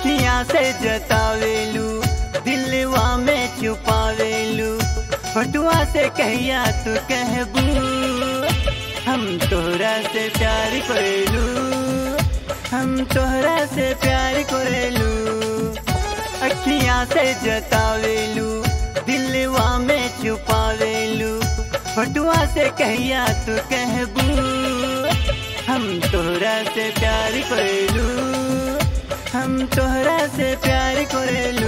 अखियां से जतावेलू दिलवा में छुपावेलू फटुआ से कहिया तू कहबू हम तोहरा से प्यार करेलू हम तोहरा से प्यार करेलू अखियां से जतावेलू दिलवा में छुपावेलू फटुआ से कहिया तू कहबू हम तोहरा से प्यार करेलू हम तोहरा से प्यार करेलू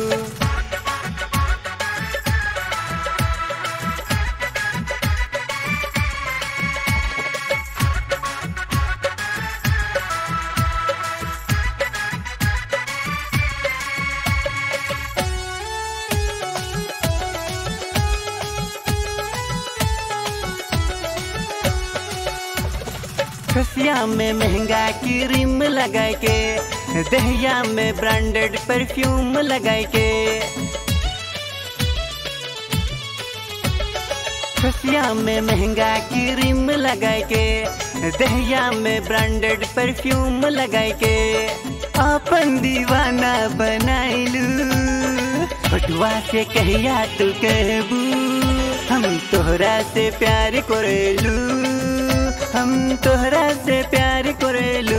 खसिया में महंगा क्रीम लगाए के दहिया में ब्रांडेड परफ्यूम लगाए के खसिया में महंगा क्रीम लगाए के दहिया में ब्रांडेड परफ्यूम लगाए के अपन दीवाना बनाइलू पटुआ से कहिया तू कहबू हम तोहरा से प्यार करेलू हम तोहरा से प्यार करेलू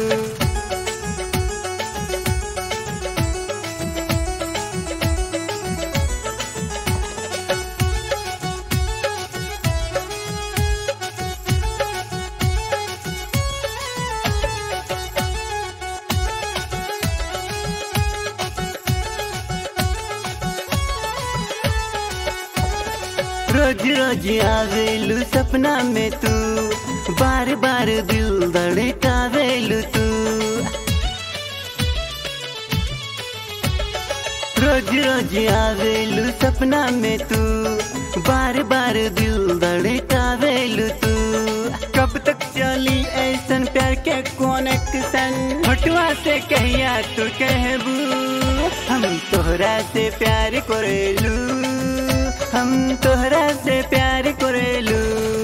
रोज रोज आवेलू सपना में तू बार बार दिल धड़कावेलू तू रोज रोज आवेलू सपना में तू बार बार दिल धड़कावेलू तू कब तक चली ऐसन प्यार के कनेक्शन हटवा से कहिया तू कहबू हम तोहरा से प्यार करेलू हम तोहरा से प्यार करेलू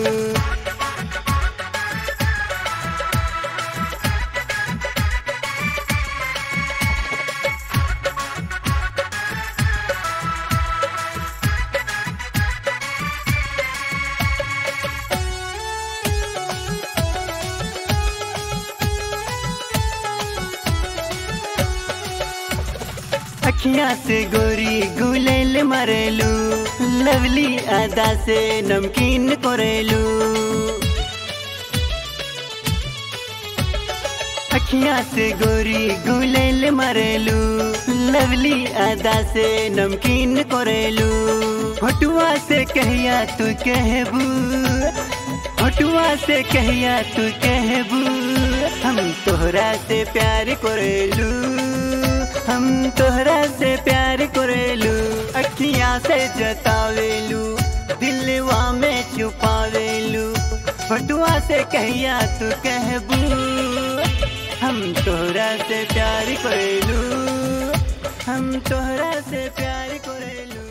अखियां से गोरी गुलेल मरेलू लवली अदा से नमकीन करेलू अखियां से गोरी गुलेल मरेलू लवली अदा से नमकीन करेलू फटुआ से कहिया तू कहबू फटुआ से कहिया तू कहबू हम तोहरा से प्यार करेलू हम तोहरा से प्यार करेलू अखियां से जतावेलू दिलवा में छुपावेलू फटुआ से कहिया तू कहबू हम तोहरा से प्यार करेलू हम तोहरा से प्यार करेलू